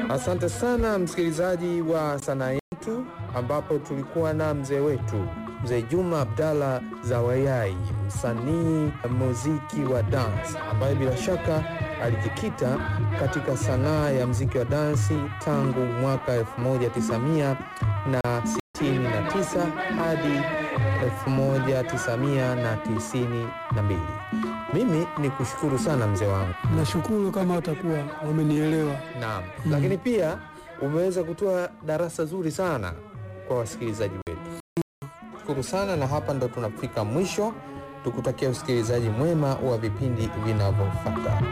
Asante sana msikilizaji wa sanaa yetu, ambapo tulikuwa na mzee wetu mzee Juma Abdalla Zawayai, msanii muziki wa dance, ambaye bila shaka alijikita katika sanaa ya muziki wa dansi tangu mwaka 1969 hadi 1992. Mimi ni kushukuru sana mzee wangu. Nashukuru kama watakuwa wamenielewa. Naam, lakini pia umeweza kutoa darasa zuri sana kwa wasikilizaji wetu. Shukuru sana, na hapa ndo tunafika mwisho. Tukutakia usikilizaji mwema wa vipindi vinavyofuata.